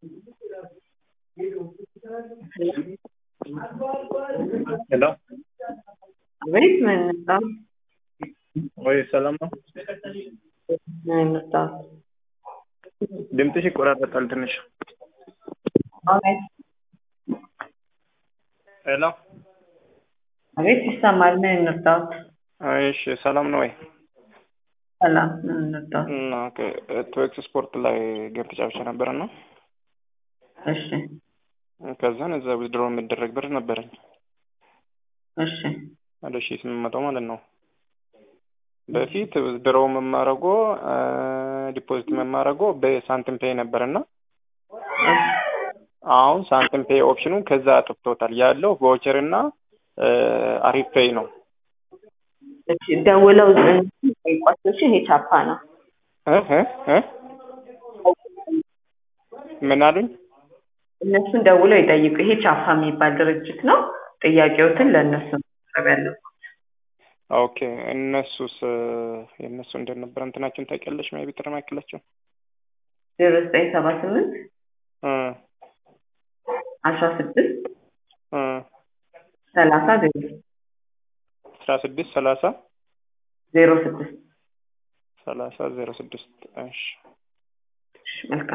ሄሎ አቤት ምን መጣ? ወይ ሰላም ነው? ምን መጣ? ድምፅሽ ይቆራረጣል ትንሽ። አቤት ሄሎ አቤት ይሰማል። ምን እንርዳዎት? እሺ ሰላም ነው ወይ? ሰላም ምን እንርዳዎት? እና ቶኤክስ ስፖርት ላይ ጌም ተጫውቼ ነበር እና እሺ ከዛን እዛ ዊዝድሮ የሚደረግ ብር ነበረኝ እሺ ወደ ሺህ ስምንት መቶ ማለት ነው። በፊት ዊዝድሮ መማረጎ ዲፖዚት መማረጎ በሳንቲም ፔይ ነበር እና አሁን ሳንቲም ፔይ ኦፕሽኑ ከዛ አጥፍቶታል። ያለው ቮቸር እና አሪፍ ፔይ ነው። እሺ ደውለው ጠይቋቸው። እሺ ይሄ ቻፓ ነው። እ እ እ ምን አሉኝ? እነሱን ደውለው ይጠይቁ። ይሄ ቻፓ የሚባል ድርጅት ነው። ጥያቄዎትን ለእነሱ ማቅረብ ያለብን። ኦኬ እነሱስ የእነሱ እንደነበረ እንትናቸውን ታውቂያለሽ? ሜይ ቢ ጥሪ ማይክላቸው ዜሮ ዘጠኝ ሰባ ስምንት እ አስራ ስድስት እ ሰላሳ ዜሮ አስራ ስድስት ሰላሳ ዜሮ ስድስት ሰላሳ ዜሮ ስድስት እሺ እሺ መልካም